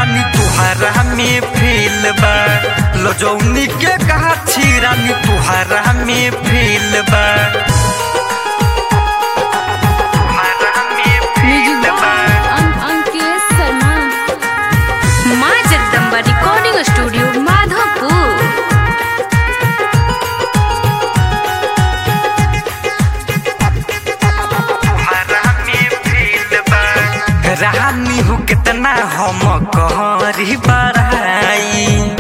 रानी तुहरा में फेल बा लजौनी के गाछी रानी तुहरा में फेल बा तुहरा में फेल बा अंकित शर्मा माँ जगदम्बा रिकॉर्डिंग स्टूडियो माधोपुर रानी हो कितना हम कहरी बड़ाई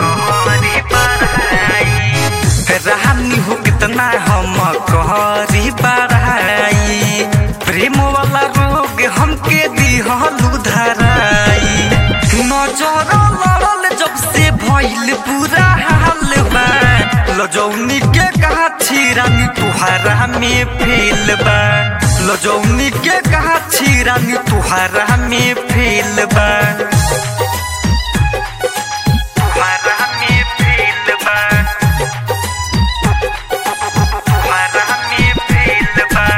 रानी हो कितना हम कहरी बड़ाई प्रेम वाला रोग हमके दिहलू धराई नजर लड़ल जब से भइल पूरा हाल बा लजौनी के गाछी रानी तुहरा में फेल बा लजौनी के गाछी रानी तुहरा में फेल बा तुहरा में फेल बा तुहरा में फेल बा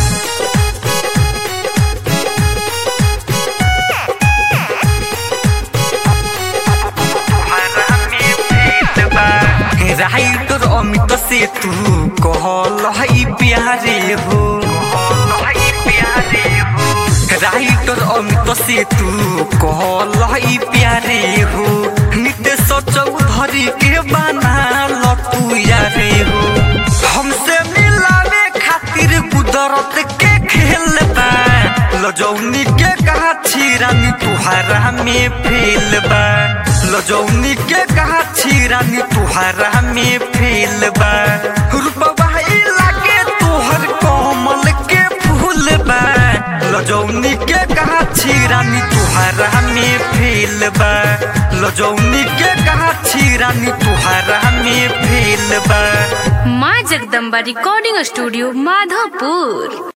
राइटर अमित से तू कहल है प्यारे हो राइटर अमित से तू कहल है प्यारे हो नितेश चौधरी के बना तू यारे हो हमसे मिलावे खातिर कुदरत के खेल बा लजौनी के गाछी रानी तुहरा में फेल बा लजौनी के गाछी रानी तुहरा में फेल बा रूपवा लागे तोहर कमल के फूल बा लजौनी के गाछी रानी तुहरा में फेल बा लजौनी के गाछी रानी तुहरा में फेल बा माँ जगदम्बा रिकॉर्डिंग स्टूडियो माधोपुर